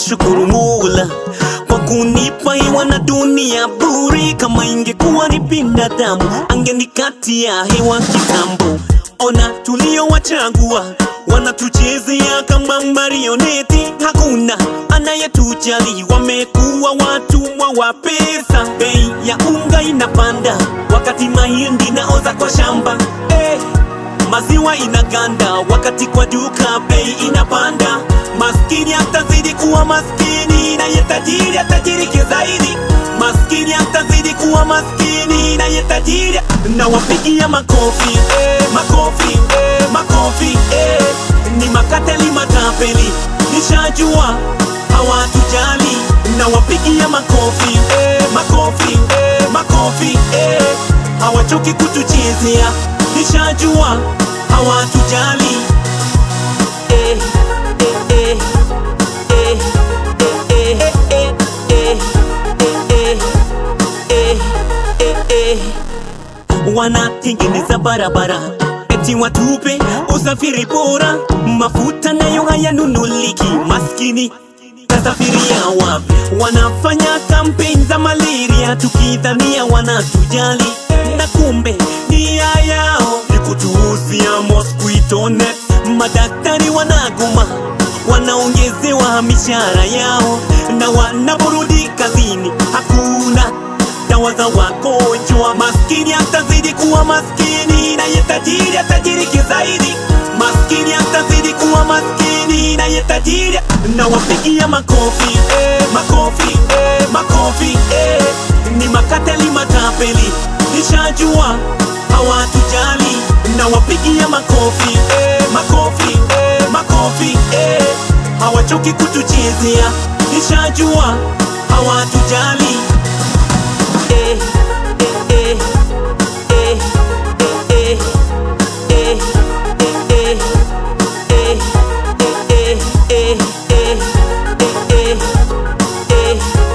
kumshukuru Mola kwa kunipa hewa na dunia bure. Kama ingekuwa ni binadamu, angenikatia hewa kitambo. Ona tuliowachagua wanatuchezea kama marioneti, hakuna anayetujali. Wamekuwa watumwa wa pesa, bei ya unga inapanda wakati mahindi naoza kwa shamba eh. Maziwa inaganda wakati kwa duka bei inapanda. Maskini atazidi kuwa maskini na ye tajiri atajirike zaidi. Maskini atazidi kuwa maskini na ye tajiri. Na wapigia makofi eh, makofi eh, makofi eh. Ni makateli matapeli, nishajua hawatujali. Na wapigia makofi eh, makofi eh, makofi eh. Hawachoki kutuchezea, nishajua hawatujali eh, eh, eh, eh, eh, eh, eh, eh, eh, eh, eh, eh. Wanatengeneza barabara eti watupe usafiri bora, mafuta nayo hayanunuliki, maskini tasafiria wapi? Wanafanya kampeni za malaria tukidhania wanatujali, na kumbe nia yao ni kutuuzia mosquito net. Madaktari wanagoma, wanaongezewa mishahara yao, na wanaporudi kazini hakuna dawa za wagonjwa. Maskini atazidi kuwa maskini na ye tajiri atajirike zaidi. Maskini atazidi kuwa maskini na ye tajiri. Na wapigia makofi eh, makofi eh, makofi eh. Ni makateli matapeli, nishajua hawatujali. Na wapigia makofi eh, makofi eh, makofi eh. Hawachoki kutuchezea, nishajua hawatujali eh, eh, eh, eh, eh, eh, eh, eh, eh, eh, eh, eh,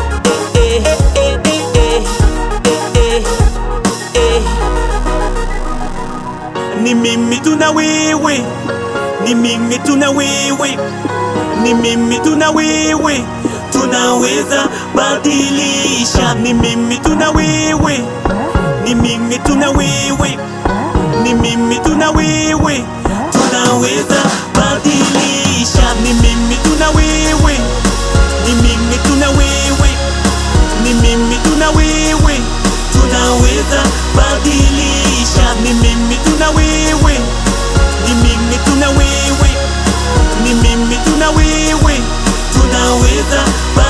ni mimi tuna wewe, ni mimi tuna wewe, ni mimi tuna wewe, tunaweza badilisha. Ni mimi tuna wewe, ni mimi tuna wewe, ni mimi tuna wewe, tunaweza badilisha. Ni mimi tuna wewe, ni mimi tuna wewe, ni mimi tuna wewe, tunaweza badilisha. Ni mimi tuna wewe, ni mimi tuna wewe, ni mimi tuna wewe, tunaweza badilisha.